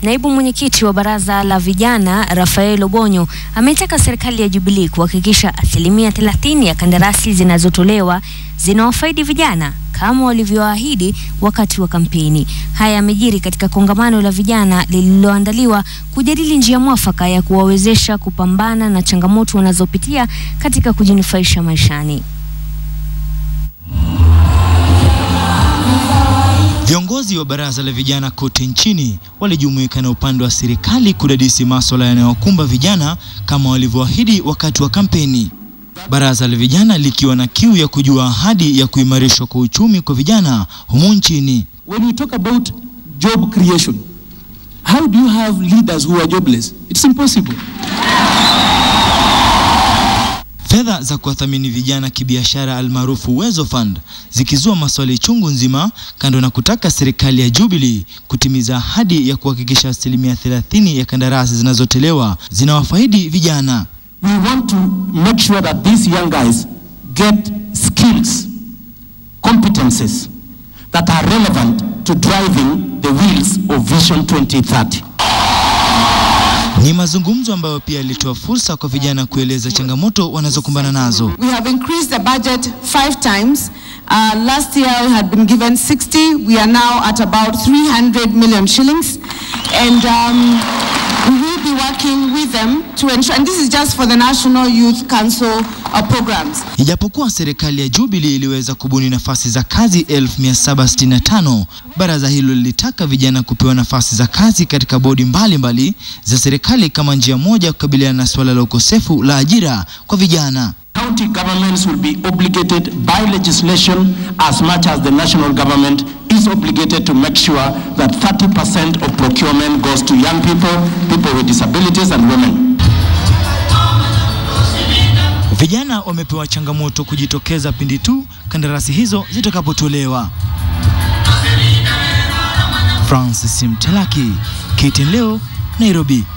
Naibu mwenyekiti wa baraza la vijana Rafael Obonyo ametaka serikali ya Jubilee kuhakikisha asilimia 30 ya kandarasi zinazotolewa zinawafaidi vijana kama walivyoahidi wakati wa kampeni. Haya yamejiri katika kongamano la vijana lililoandaliwa kujadili njia mwafaka ya kuwawezesha kupambana na changamoto wanazopitia katika kujinufaisha maishani. Viongozi wa baraza la vijana kote nchini walijumuika na upande wa serikali kudadisi masuala yanayokumba vijana kama walivyoahidi wakati wa kampeni. Baraza la vijana likiwa na kiu ya kujua ahadi ya kuimarishwa kwa uchumi kwa vijana humu nchini. When we talk about job creation, how do you have leaders who are jobless? It's impossible. Fedha za kuwathamini vijana kibiashara almaarufu Uwezo Fund zikizua maswali chungu nzima, kando na kutaka serikali ya Jubilee kutimiza ahadi ya kuhakikisha asilimia 30 ya kandarasi zinazotolewa zinawafaidi vijana. We want to make sure that these young guys get skills, competences that are relevant to driving the wheels of Vision 2030. Ni mazungumzo ambayo pia yalitoa fursa kwa vijana kueleza changamoto wanazokumbana nazo. We have increased the budget five times. Uh, last year we had been given 60. We are now at about 300 million shillings. And um, we will be working with them to ensure, and this is just for the National Youth Council uh, programs. Ijapokuwa serikali ya Jubilee iliweza kubuni nafasi za kazi 1765, baraza hilo lilitaka vijana kupewa nafasi za kazi katika bodi mbalimbali mbali za serikali kama njia moja ya kukabiliana na suala la ukosefu la ajira kwa vijana. County governments will be obligated by legislation as much as the national government is obligated to make sure that 30% of procurement goes to young people, people with disabilities and women. Vijana wamepewa changamoto kujitokeza pindi tu kandarasi hizo zitakapotolewa. Francis Mtalaki, KTN leo, Nairobi.